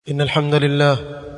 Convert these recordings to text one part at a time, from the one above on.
إن الحمد لله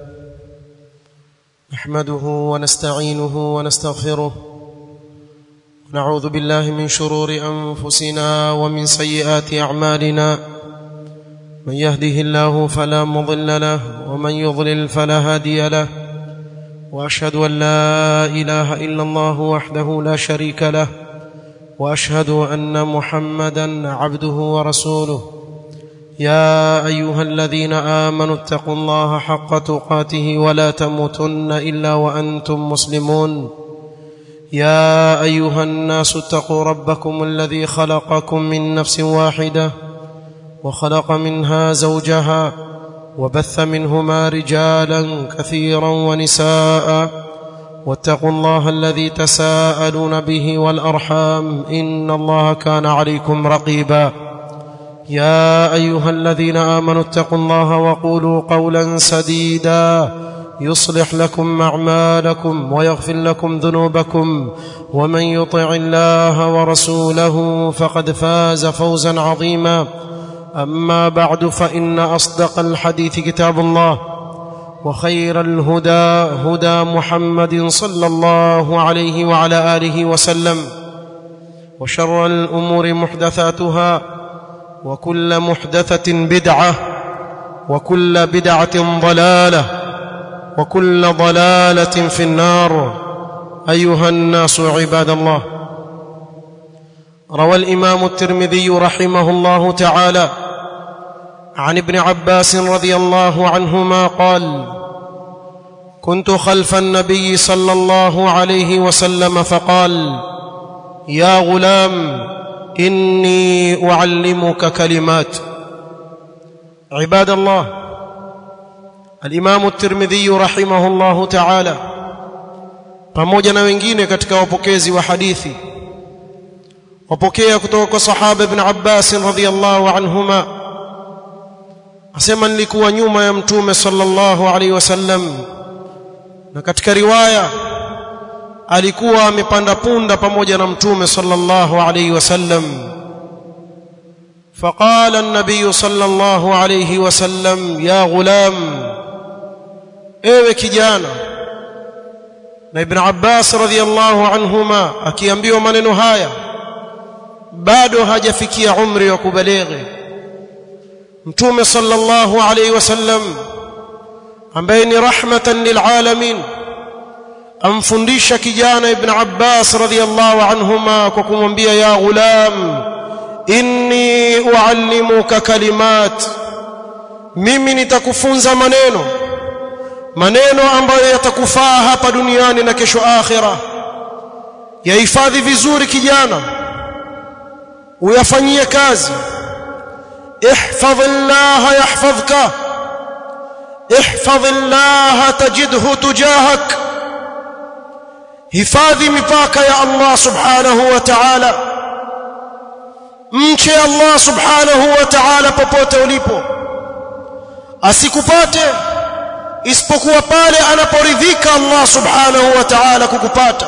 نحمده ونستعينه ونستغفره ونعوذ بالله من شرور أنفسنا ومن سيئات أعمالنا من يهده الله فلا مضل له ومن يضلل فلا هادي له وأشهد أن لا إله إلا الله وحده لا شريك له وأشهد أن محمدا عبده ورسوله يا ايها الذين امنوا اتقوا الله حق تقاته ولا تموتن الا وانتم مسلمون يا ايها الناس اتقوا ربكم الذي خلقكم من نفس واحده وخلق منها زوجها وبث منهما رجالا كثيرا ونساء واتقوا الله الذي تساءلون به والارحام ان الله كان عليكم رقيبا يا ايها الذين امنوا اتقوا الله وقولوا قولا سديدا يصلح لكم اعمالكم ويغفر لكم ذنوبكم ومن يطع الله ورسوله فقد فاز فوزا عظيما اما بعد فان اصدق الحديث كتاب الله وخير الهدى هدى محمد صلى الله عليه وعلى اله وسلم وشر الامور محدثاتها وكل محدثة بدعة وكل بدعة ضلالة وكل ضلالة في النار أيها الناس عباد الله روى الإمام الترمذي رحمه الله تعالى عن ابن عباس رضي الله عنهما قال كنت خلف النبي صلى الله عليه وسلم فقال يا غلام إني أعلمك كلمات عباد الله الإمام الترمذي رحمه الله تعالى pamoja na wengine katika wapokezi wa hadithi wapokea kutoka kwa sahaba ibn Abbas radhiyallahu anhuma asema nilikuwa nyuma ya mtume sallallahu alaihi wasallam na katika riwaya alikuwa amepanda punda pamoja na mtume sallallahu alayhi wasallam فقال النبي صلى الله عليه وسلم يا غلام ewe kijana na ibn Abbas radhiyallahu anhuma akiambiwa maneno haya bado hajafikia umri wa kubalighi mtume sallallahu alayhi wasallam ambaye ni rahmatan lilalamin amfundisha kijana ibn Abbas radhiyallahu anhuma kwa kumwambia ya ghulam inni uallimuka kalimat mimi nitakufunza maneno maneno ambayo yatakufaa hapa duniani na kesho akhira yahifadhi vizuri kijana uyafanyie kazi ihfadhillah yahfadhka ihfadhillah tajidhu tujahak hifadhi mipaka ya Allah subhanahu wa ta'ala mche Allah subhanahu wa ta'ala popote ulipo asikupate isipokuwa pale anaporidhika Allah subhanahu wa ta'ala kukupata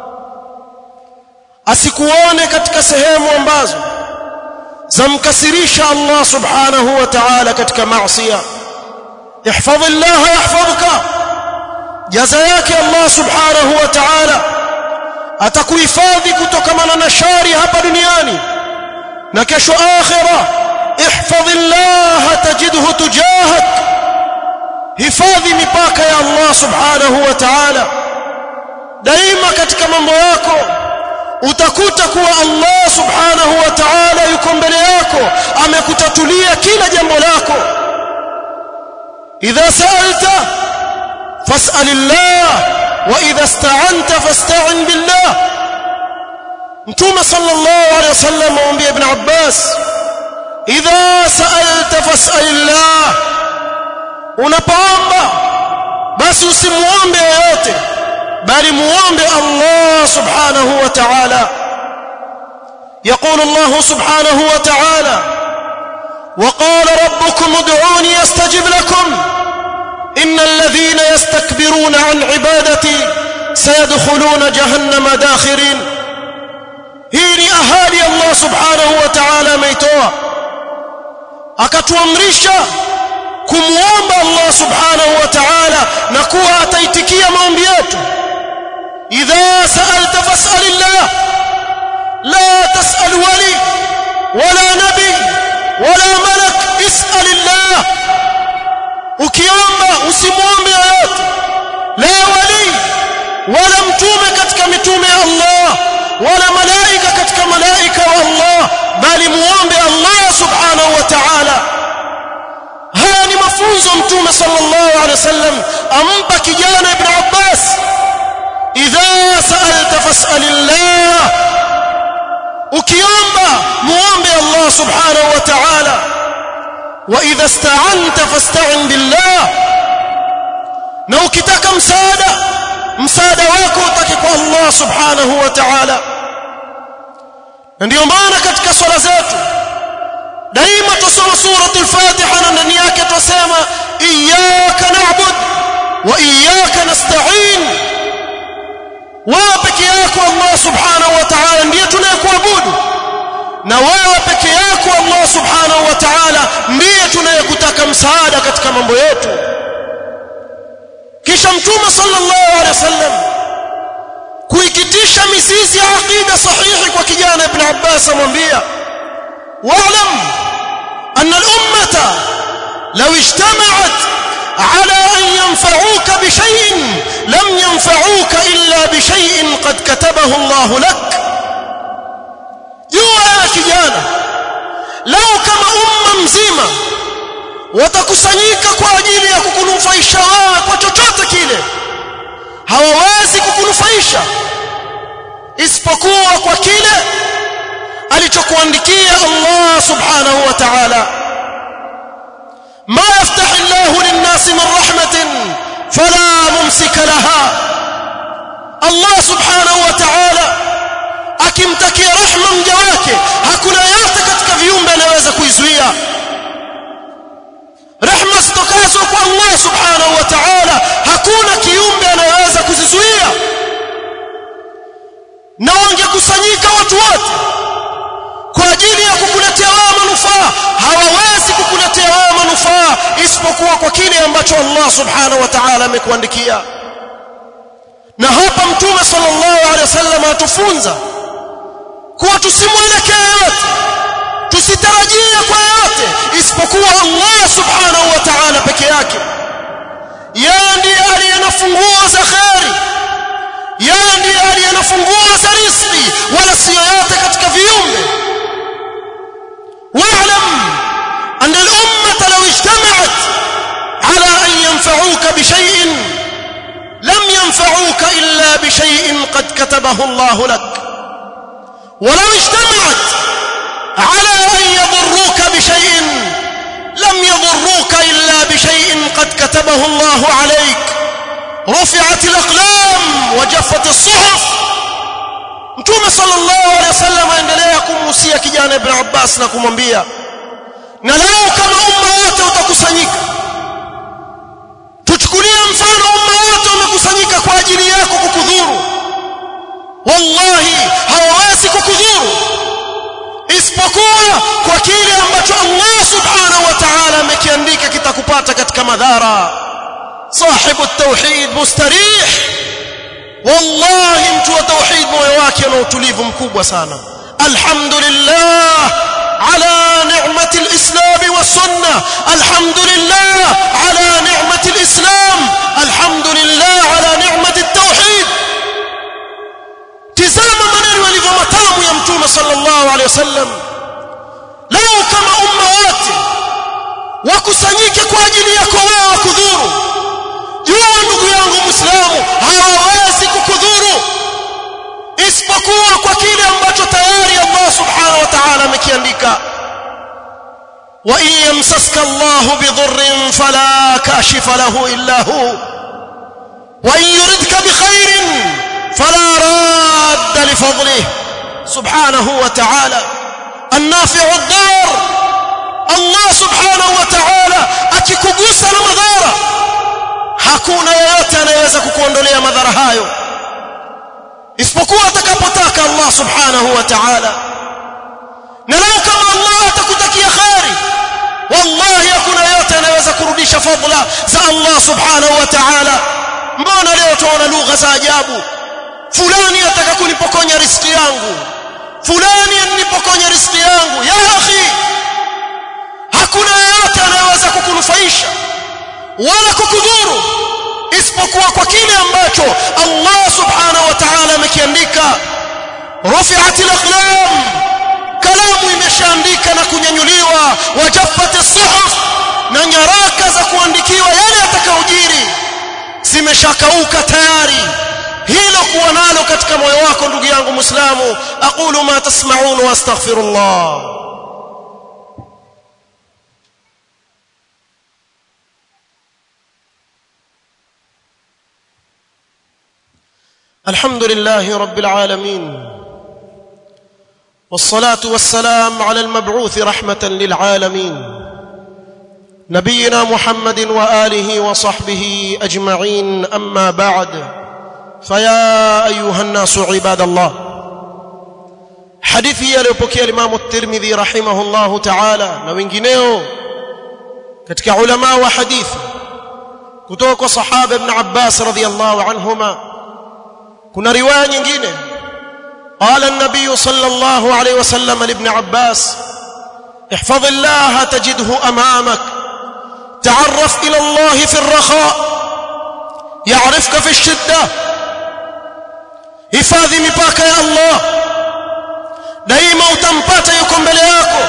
asikuone katika sehemu ambazo zamkasirisha Allah subhanahu wa ta'ala katika maasiya ihfadhillah yahfadhka jaza yake Allah subhanahu wa ta'ala atakuhifadhi kutokana na shari hapa duniani na kesho akhira ihfadhillah tajidhu tujahak hifadhi mipaka ya Allah subhanahu wa ta'ala daima katika mambo yako utakuta kuwa Allah subhanahu wa ta'ala yuko mbele yako amekutatulia kila jambo lako idha sa'alta فاسال الله واذا استعنت فاستعن بالله متوم صلى الله عليه وسلم وانبي ابن عباس اذا سالت فاسال الله unapoomba basi usimuombe yeyote bali muombe Allah subhanahu wa ta'ala يقول الله سبحانه وتعالى وقال ربكم ادعوني استجب لكم ان الذين يستكبرون عن عبادتي سيدخلون جهنم داخرين hii ni ahadi Allah subhanahu wa ta'ala ameitoa akatuamrisha kumuomba Allah subhanahu wa ta'ala na kuwa ataitikia maombi yetu idha sa'alta fas'alillah la tas'al wali wala nabi wala malak is'alillah ukiomba usimuombe yoyote la wali wala mtume katika mitume ya Allah wala malaika katika malaika wa Allah bali muombe Allah subhanahu wa ta'ala haya ni mafunzo mtume sallallahu alaihi wasallam ampa kijana ibn Abbas idha sa'alta fas'alillah ukiomba muombe Allah subhanahu wa ta'ala wa idha ista'anta fasta'in billah na ukitaka msaada msaada wako utake kwa Allah subhanahu wa ta'ala na ndio maana katika swala zetu daima tusoma suratul fatiha na ndani yake tusema iyyaka na'bud wa iyyaka nasta'in wewe peke yako Allah subhanahu wa ta'ala ndiye tunayekuabudu na wewe peke yako Allah subhanahu wa ta'ala ndiye tunayekutaka msaada katika mambo yetu kisha mtume sallallahu alaihi wasallam kuikitisha mizizi ya aqida sahihi kwa kijana ibn Abbas amwambia wa'lam anna al-ummata law ijtama'at على أن ينفعوك بشيء لم ينفعوك إلا بشيء قد كتبه الله لك جوا يا kijana لو كما أمة mzima watakusanyika kwa ajili ya kukunufaisha wewe kwa chochote kile hawawezi kukunufaisha isipokuwa kwa kile alichokuandikia Allah subhanahu wa ta'ala ما يفتح الله للناس من رحمة فلا ممسك لها الله سبحانه وتعالى akimtakia rehma mja wake hakuna yote katika viumbe anaweza kuizuia rehma zitokazo kwa Allah subhanahu wa ta'ala hakuna kiumbe anayeweza kuzizuia na wangekusanyika watu wote kwa ajili ya kukuletea wewe manufaa hawawezi kukuletea wewe manufaa isipokuwa kwa kile ambacho Allah subhanahu wa ta'ala amekuandikia na hapa mtume sallallahu alaihi wasallam atufunza kuwa tusimwelekee yote tusitarajie kwa yote isipokuwa Allah subhanahu wa ta'ala peke yake yeye ndiye aliye na funguo za khairi yeye ndiye aliye na funguo za riziki wala si yoyote katika viumbe واعلم أن الأمة لو اجتمعت على أن ينفعوك بشيء لم ينفعوك إلا بشيء قد كتبه الله لك ولو اجتمعت على أن يضروك بشيء لم يضروك إلا بشيء قد كتبه الله عليك رفعت الأقلام وجفت الصحف Mtume sallallahu alaihi wasallam aendelea kumhusia kijana Ibn Abbas na kumwambia na leo kama umma wote utakusanyika tuchukulie mfano umma wote umekusanyika kwa ajili yako kukudhuru wallahi hawawezi kukudhuru isipokuwa kwa kile ambacho Allah subhanahu wa ta'ala amekiandika kitakupata katika madhara sahibu at-tauhid mustarih wallahi mtu wa tauhid moyo wake una utulivu mkubwa sana alhamdulillah ala ni'mati alislam wasunna alhamdulillah ala ni'mati alislam alhamdulillah ala ni'mati at-tauhid tizama maneno yalivyo matamu ya mtume sallallahu alaihi wasallam leo kama umma wote wakusanyike kwa ajili yako wewe wakudhuru jua ndugu yangu muislamu hawawezi kukudhuru isipokuwa kwa kile ambacho tayari Allah subhanahu wa ta'ala amekiandika wa in yamsaska Allah bidhurrin fala kashifa lahu illa hu wa in yuridka bikhairin fala radda li fadlihi subhanahu wa ta'ala النافع الضار الله سبحانه وتعالى akikugusa na madhara hakuna yeyote anayeweza kukuondolea madhara hayo isipokuwa atakapotaka Allah subhanahu wa ta'ala na lau kama Allah atakutakia khairi wallahi hakuna yeyote anayeweza kurudisha fadhila za Allah subhanahu wa ta'ala mbona leo tuona lugha za ajabu fulani ataka kunipokonya riski yangu fulani anipokonya riski yangu ya akhi hakuna yeyote anayeweza kukunufaisha wala kukudhuru isipokuwa kwa kile ambacho Allah subhanahu wa ta'ala amekiandika rufi'at al-aqlam kalamu imeshaandika na kunyanyuliwa wajaffat as-suhuf na nyaraka za kuandikiwa yale yatakayojiri zimeshakauka tayari hilo kuwa nalo katika moyo wako ndugu yangu muislamu aqulu ma tasma'un wa astaghfirullah الحمد لله رب العالمين والصلاه والسلام على المبعوث رحمه للعالمين نبينا محمد واله وصحبه اجمعين اما بعد فيا ايها الناس عباد الله hadithi aliyopokea Imam At-Tirmidhi rahimahullahu ta'ala na wengineo katika ulama wa hadithi kutoka kwa sahaba ibn Abbas radhiyallahu anhuma kuna riwaya nyingine قال النبي صلى الله عليه وسلم لابن عباس احفظ الله تجده امامك تعرف الى الله في الرخاء يعرفك في الشده hifadhi mipaka ya Allah daima utampata yuko mbele yako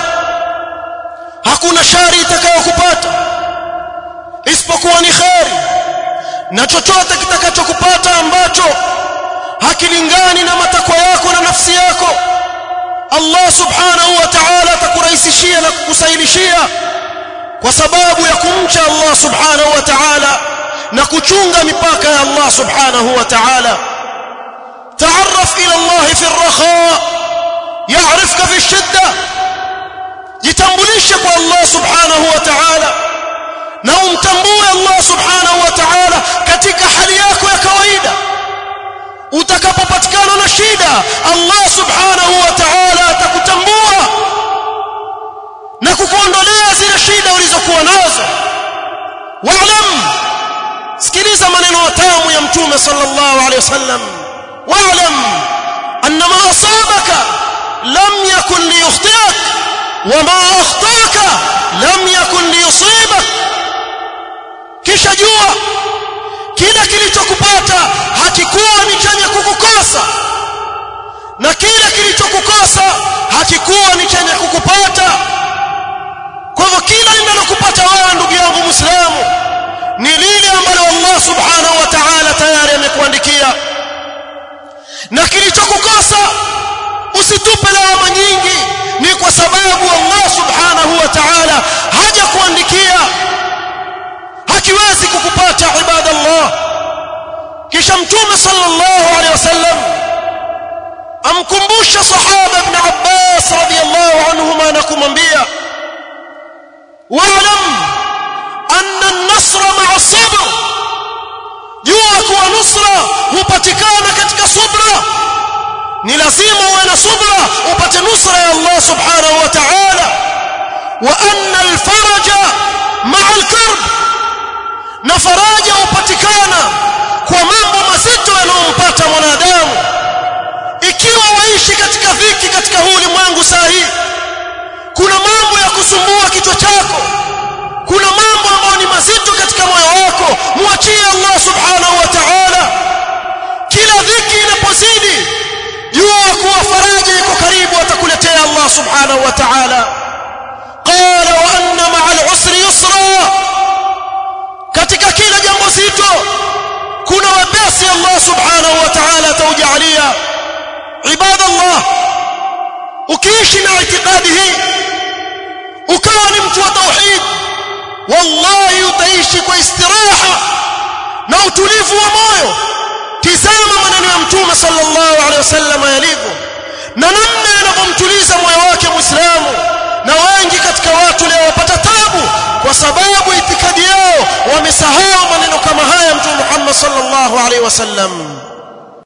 hakuna shari itakayokupata isipokuwa ni khairi na chochote kitakachokupata ambacho hakilingani na matakwa yako na nafsi yako Allah subhanahu wa ta'ala atakurahisishia na kukusahilishia kwa sababu ya kumcha Allah subhanahu wa ta'ala na kuchunga mipaka ya Allah subhanahu wa ta'ala تعرف الى الله في الرخاء يعرفك في الشده jitambulishe kwa Allah subhanahu wa ta'ala na umtambue Allah subhanahu wa ta'ala katika hali yako ya kawaida utakapopatikana na shida Allah subhanahu wa ta'ala atakutambua na kukuondolea zile shida ulizokuwa nazo wa'lam sikiliza maneno matamu ya mtume sallallahu alayhi wasallam واعلم ان ما اصابك لم يكن ليخطئك وما اخطاك لم يكن ليصيبك kisha jua kila kilichokupata hakikuwa ni chenye kukukosa na kila kilichokukosa hakikuwa ni chenye kukupata kwa hivyo kila linalokupata wewe ndugu yangu muislamu ni lile ambalo Allah subhanahu wa ta'ala tayari amekuandikia na kilichokukosa usitupe lawama nyingi ni kwa sababu Allah subhanahu wa ta'ala haja kuandikia hakiwezi kukupata ibadallah kisha mtume sallallahu alaihi wasallam amkumbusha sahaba ibn Abbas radiyallahu anhuma na kumwambia wa'lam anna an-nasra ma'a as-sabr jua kuwa nusra hupatikana katika subra ni lazima uwe na subra upate nusra ya Allah subhanahu wa ta'ala wa anna al-faraja ma'a al-karb na faraja hupatikana kwa mambo mazito yanayompata mwanadamu ikiwa waishi katika dhiki katika huu ulimwengu sahihi kuna mambo ya kusumbua kichwa chako kuna mambo ambayo ni mazito katika moyo wako muachie Allah subhanahu wa ta'ala kila dhiki inapozidi jua kuwa faraja iko karibu atakuletea Allah subhanahu wa ta'ala qala wa anna ma'a al-usri yusra katika kila jambo zito kuna wepesi Allah subhanahu wa ta'ala ataujalia ibadallah ukiishi na itikadi hii ukawa ni mtu wa tauhid wallahi utaishi kwa istiraha na utulivu wa moyo tizama maneno ya mtume sallallahu alaihi wasallam yalivyo na namna yanavyomtuliza moyo wake muislamu na wengi katika watu leo wapata tabu kwa sababu itikadi yao wamesahau maneno kama haya mtume Muhammad sallallahu alaihi wasallam